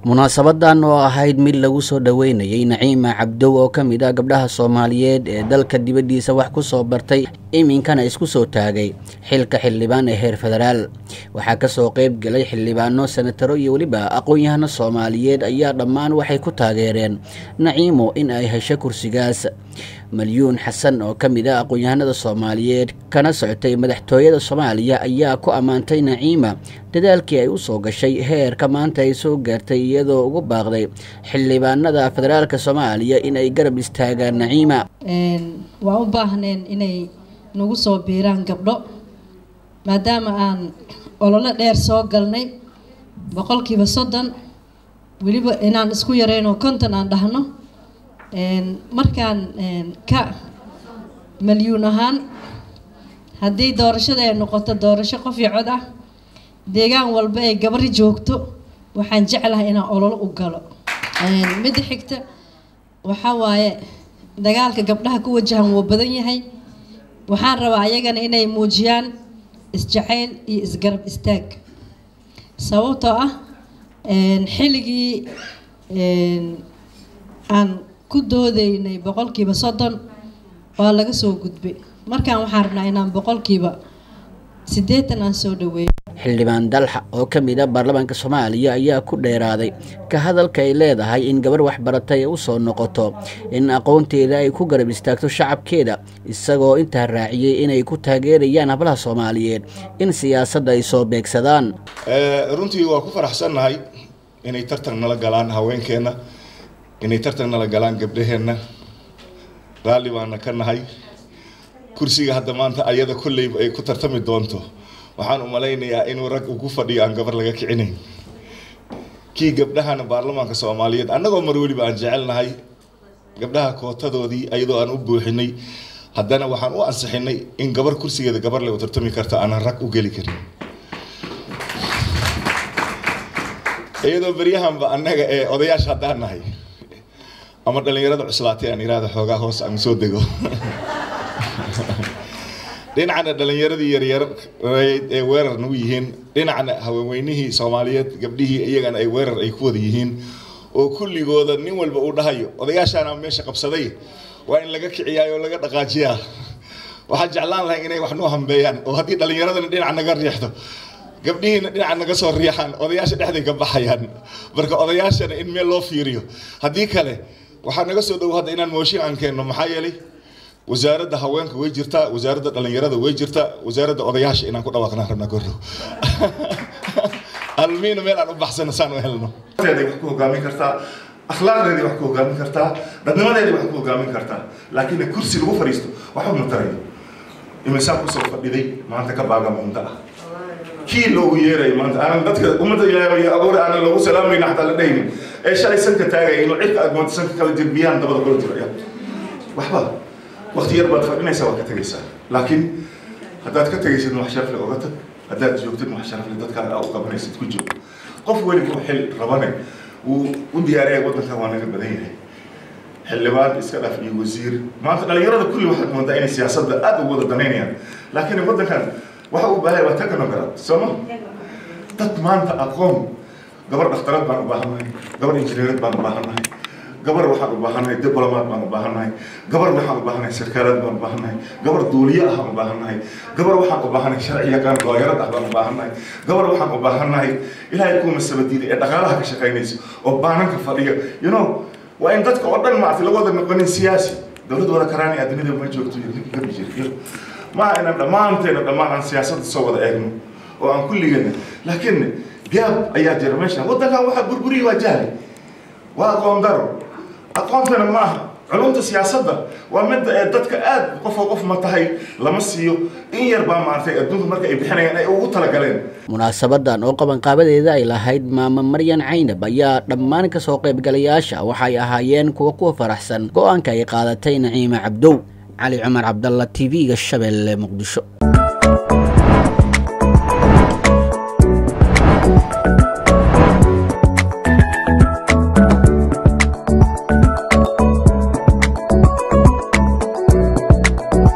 munaasabadan oo ahayd mid lagu soo dhoweynayay naciima cabdow oo ka mid ah gabdhaha soomaaliyeed ee dalka dibaddiisa wax ku soo bartay iminkana isku soo taagay xilka xildhibaan ee heer federaal waxaa kasoo qeyb galay xildhibaano senataro iyo weliba aqoon-yahano soomaaliyeed ayaa dhammaan waxay ku taageereen naciimo in ay hesho kursigaas malyuun xasan oo ka mid ah aqoon-yahanada soomaaliyeed kana socotay madaxtooyada soomaaliya ayaa ku ammaantay naciima dadaalkii ay u soo gashay heerka maanta ay soo gaartay iyadoo ugu baaqday xildhibaanada federaalk soomaaliya in ay garab istaagaan naciima waa u baahneen inay nagu soo biiraan gabdho maadaama aan ololo dheer soo galnay boqolkiiba soddon weliba inaan isku yarayno konton aan dhahno markaan ka malyuun ahaan haddii doorashada ay noqoto doorasho qof iyo cod ah deegaan walba ay gabari joogto waxaan jeclahay inaan ololo u galo midda xigta waxaa waaye dagaalka gabdhaha ku wajahan wuu badan yahay waxaan rabaa ayagana inay muujiyaan isjacayl iyo isgarab istaag sababtoo ah xilligii aan ku doodaynay boqolkiiba soddon waa laga soo gudbay markaan waxaan rabnaa inaan boqolkiiba siddeetan aan soo dhaweeyo xildhibaan dalxa oo ka mid a baarlamaanka soomaaliya ayaa ku dheeraaday ka hadalka ay leedahay in gabar waxbaratay u soo noqoto in aqoonteeda ay ku garab istaagto shacabkeeda isagoo intaa raaciyey inay ku taageerayaan hablaha soomaaliyeed in siyaasadda ay soo beegsadaan runtii waa ku faraxsannahay inay tartan nala galaan haweenkeenna inay tartan nala galaan gabdhaheenna raalli baana ka nahay kursiga hadda maanta ayada kolleyba ay ku tartami doonto waxaan u malaynayaa inuu rag ugu fadhiyo aan gabar laga kicinayn kii gabdhahana baarlamaanka soomaaliyeed annagoo mar weliba aan jecelnahay gabdhaha kootadoodii ayadoo aan u buuxinay haddana waxaan u ansixinay in gabar kursigeeda gabar le u tartami karta aanan rag u geli karin iyadoo beryahanba annaga ee odayaasha haddaan nahay ama dhalinyarada cuslaatay aan iraahda xoogaa hoos aan soo dego dhinacna dhalinyaradii yaryar ee weerar nagu yihiin dhinacna haweenweynihii soomaaliyeed gabdhihii iyagana ay weerar ay ku wada yihiin oo kulligooda nin walba uu dhahayo odayaashaana meesha qabsaday waa in laga kiciyaa oo laga dhaqaajiyaa waxaan jeclaan lahay inay wax noo hambeeyaan oo haddii dhalinyaradana dhinac naga riixdo gabdhihiina dhinaca naga soo riixaan odayaasha dhexday ka baxayaan marka odayaashana in meel loo fiiriyo haddii kale waxaa naga soo dhow hadda inaan mooshin aan keenno maxaa yeelay wasaaradda haweenka way jirtaa wasaaradda dhalinyarada way jirtaa wasaaradda odayaasha inaan ku dhawaaqnaan rabnaa gordhow almiina meel aan u baxsano saan u helno wax ku hogaamin kartaa akhlaaqdeedii wax ku hogaamin kartaa dadnimadeedii wax ku hogaamin kartaa laakiin kursi lagu fadhiisto waxba ma tarayo imisaan kusoo fadhiday maanta ka baaga muunta ah kii loogu yeeray maanta aanan dadka ummadda ilaahay abuur aanan loogu salaamayna xataa la dhehaynin ee shalay sanka taagaya inuu cirka aad moonta sanka kala jirbiyaan dabada kula jiraya waxba waqti yar baad fadhinaysaa waad ka tegaysaa laakiin haddaad ka tegaysid wax sharafle oga tag haddaad joogtid wax sharafle dadkaaga aa u qabanaysid ku joog qof weliba xil rabane wuu u diyaariyay waddankan waa naga badan yahay xildhibaan iska dhaf iyo wasiir maanta dhalinyarada kulli waxaad moodaa inay siyaasadda aad ugu wada danaynayaan laakiin waddankan waxa uu baahay waa technocrat sooma dad maanta aqoon gabar dhakhtarad baan u baahannahay gabar injineerad baan u baahannahay gabar waxaan u baahannahay diblomaad baan u baahannahay gabar waxaan u baahannahay sarkaalaad baan u baahannahay gabar duuliye ah baan u baahannahay gabar waxaan u baahannahay sharci yaqaan looyarad ah baan u baahannahay gabar waxaan u baahannahay ilaahay kuuma sabadiida ee dhaqaalaha ka shaqaynaysa oo baananka fadhiya you know waa in dadka oo dhan maartay laga wada noqonin siyaasi dowladda wada karaani adduunyada ma joogto iyo ninka gabi jira maaha inaan dhammaanteena dhammaan aan siyaasadda soo wada eegno oo aan kulligeena laakiin gaab ayaa jira meeshan waddankan waxaa burburiya waa jahli waa aqoon daro aqoontana ma aha culumta siyaasadda waa midda ee dadka aad qofoo qof ma tahay lama siiyo in yar baa maartay adduunka marka ay bixinayaan ay ugu talagaleen munaasabadan oo qabanqaabadeeda ay lahayd maama maryan caynab ayaa dhammaan kasoo qaybgalayaasha waxay ahaayeen kuwa ku faraxsan go-aanka ay qaadatay naciima cabdow cali cumar cabdalla t v-ga shabeelle muqdisho